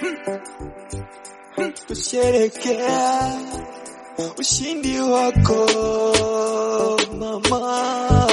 kusherekea ushindi wako mama.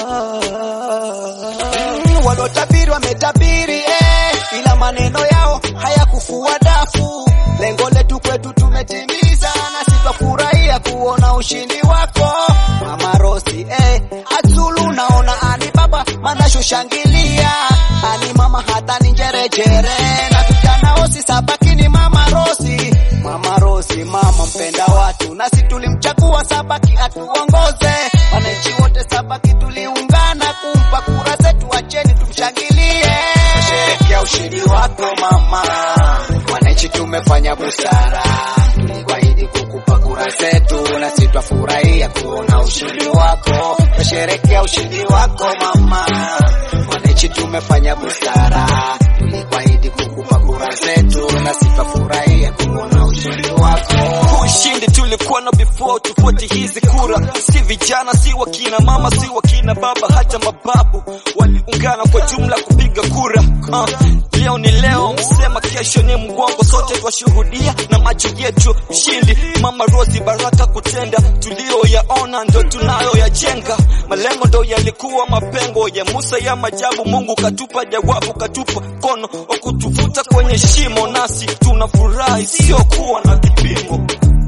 Mm, Waliotabiri wametabiri eh, ila maneno yao hayakufua dafu. Lengo letu kwetu tumetimiza, na sitafurahia kuona ushindi wako Mama Rosi eh, Azulu naona ani baba manasho shangilia ani mama hata ni njerejere na vijana osi sabakini Mama Rosi Mama Rosi mama mpenda watu, nasi tulimchagua Sabaki atuongoze. Wananchi wote Sabaki tuliungana kumpa kura zetu, acheni tumshangilie, tusherekea ushindi wako mama. Wananchi tumefanya busara, tulikuahidi kukupa kura zetu, nasi twafurahia kuona ushindi wako, tusherekea ushindi wako mama. Wananchi tumefanya busara, tulikuahidi kukupa kura zetu, nasi twafurahia kuona ushindi wako. Ushindi tulikuwa na before tufuate hizi kura, si vijana, si wakina mama, si wakina baba, hata mababu waliungana kwa jumla kupiga kura. Uh, leo ni leo, msema kesho ni mgongo, sote twashuhudia na macho yetu ushindi. Mama Rosi baraka kutenda tulioyaona ndo tunayoyajenga, malengo ndo yalikuwa mapengo ya Musa ya majabu. Mungu katupa jawabu, katupa mkono wa kutuvuta kwenye shimo, nasi tunafurahi sio kuwa na kipimo.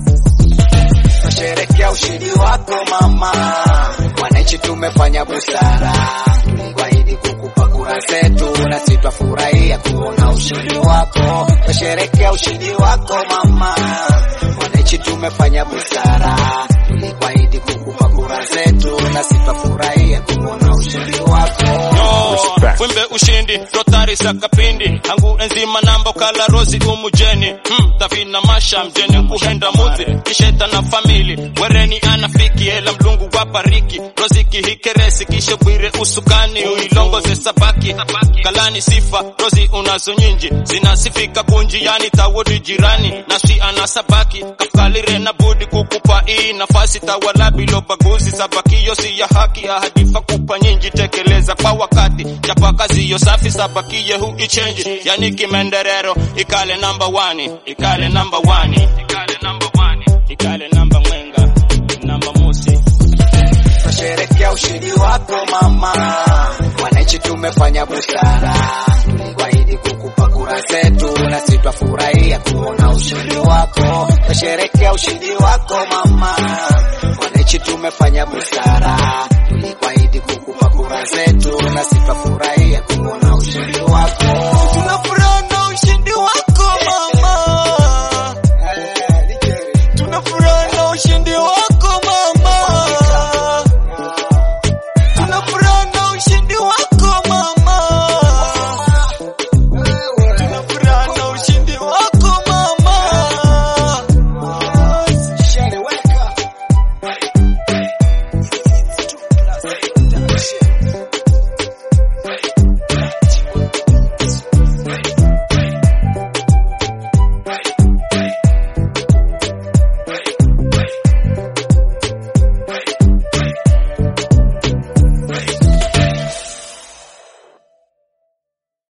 Tunasherekea ushindi wako mama, wananchi tumefanya busara, tulikuahidi kukupa kura zetu, na sisi twafurahia kuona ushindi wako. Tunasherekea ushindi wako mama, wananchi tumefanya busara, tulikuahidi kukupa kura zetu, na sisi twafurahia kuona ushindi wako. wimbe ushindi rotari sakapindi hangu enzima namba kala rosi umujeni hmm, tavina masha mjeni kuhenda muzi kisheta na famili wereni anafiki ela mlungu wapariki rosi kihikeresi kishe bwire usukani uilongoze sabaki kalani sifa rosi unazo nyinji zinasifika kunji yani tawudi jirani nasi ana sabaki kafkalire na budi kukupa hii nafasi tawala bilo baguzi sabaki yosi ya haki ahadifa kupa nyinji tekeleza kwa wakati chapa kazi yo safi sabakiye hu ichenji yani kimenderero ikale number one ikale number one ikale number one ikale number mwenga number mosi Tunasherekea ushindi wako mama, wananchi tumefanya busara, tulikuahidi kukupa kura zetu, na sisi twafurahia kuona ushindi wako. Tunasherekea ushindi wako mama, wananchi tumefanya busara, tulikuahidi kukupa kura zetu, na sisi twafurahia